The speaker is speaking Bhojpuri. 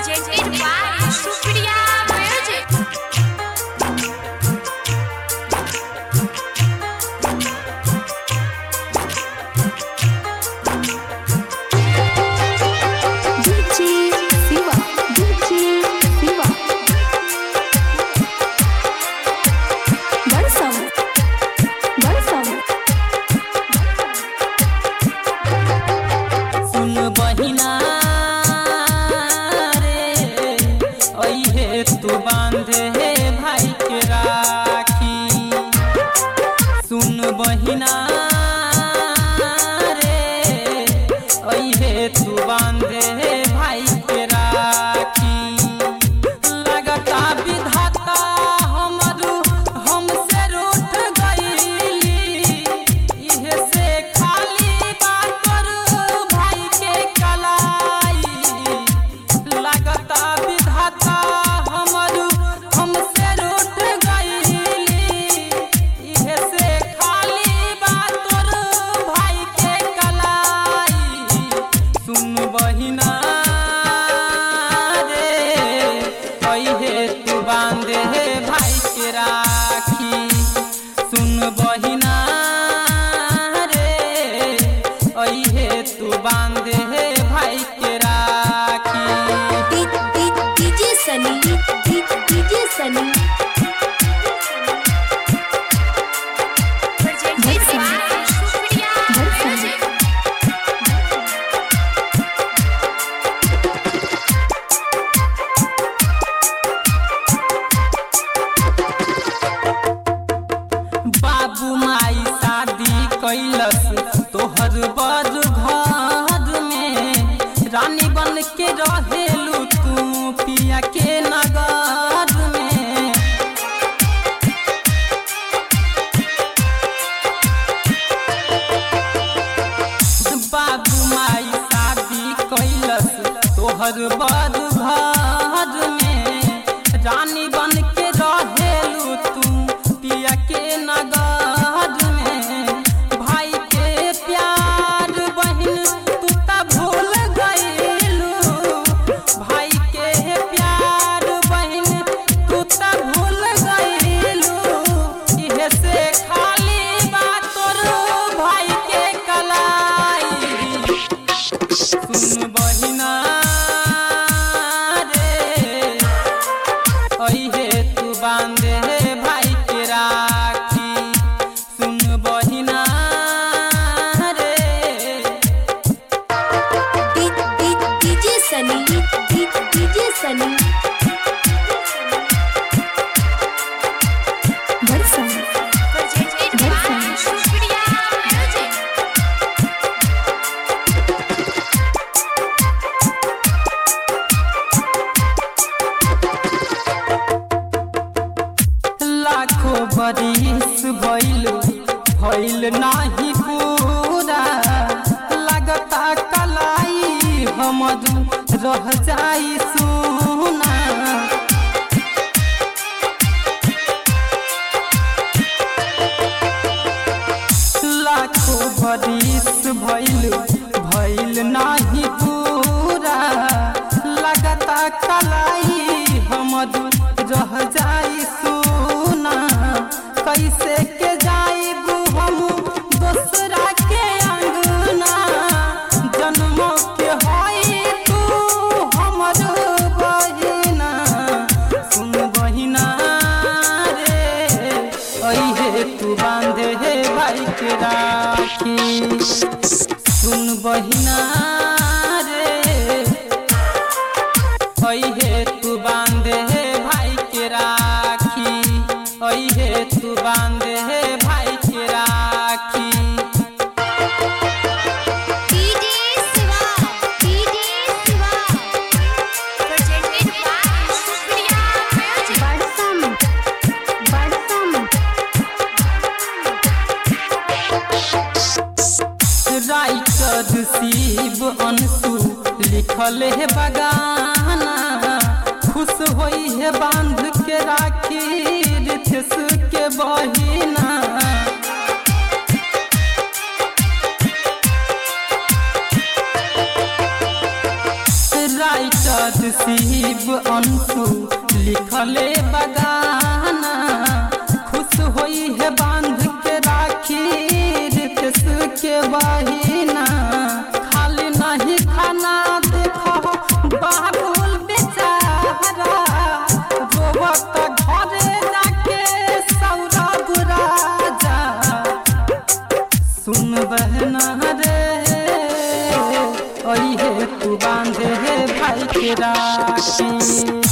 presented by Supriya Music. DJ Siva, DJ Siva. Barsam, Barsam. सुन बहिना रे अइहे तू बांधे हे भाई के राखी सुन बहिना रे अइहे तू बांधे हे भाई के राखी लगता विधाता हमरू हमसे रूठ गईली इहे से खाली बात करू भाई के कलाई लगता विधाता हमरू हमसे रूठ गईली इहे से खाली बात करू भाई के कलाई सुन बहिना रे अइहे तू बांधे हे भाई के राखी सुन बहिना रे अइहे तू बांधे हे भाई के राखी DJ Sunny, DJ Sunny. Presented by Supriya Music. बाबू माई शादी कैलस तोहर बड़ घर में रानी बन के रहेलू तू पिया के नगर में बाबू माई शादी कैलस तोहर बड़ घर में रानी बन के रहेलू तू पिया के नगर में भाई के प्यार बहन तू त भूल गईलू भाई के प्यार बहन तू त भूल गईलू इहे से खाली बात तोर भाई के कलाई सुन बहिना रे अइहे तू बांधे हे भाई के राखी सुन बहिना रे DJ Sunny, DJ Sunny. Barsam, Presented by Supriya Music. लाखों बरिस भइल भइल नाही पूरा लगता कलाई हमर रह जाई सुना लाखों बरिस भइल भइल नाही पूरा लगता कलाई हमर रह जाई सुना कैसे के जाइब हम दोसरा के अंगना जन्म के हई तू हमर बहिना सुन बहिना रे अइहे तू बांधे हे भाई के राखी सुन बहिना रे अइहे तू बांधे हे भाई के राखी अइहे तू बांधे हे भाई के राखी DJ Siva, DJ Siva. Presented by Supriya Music. Barsam, Barsam. Writer Shiv Anshu लिखल है बगाना खुश होई है बांध के राखी रिथेश के बहिना राइटर शिव अंशु लिखले बगाना खुश होई है बांध के राखी रितेश के बहिना खाली नहीं खाना देखो बाबुल बेचारा रोवत घरे जाके सौरभ राजा सुन बहना रे ओहे तू बांधे भाई के राखी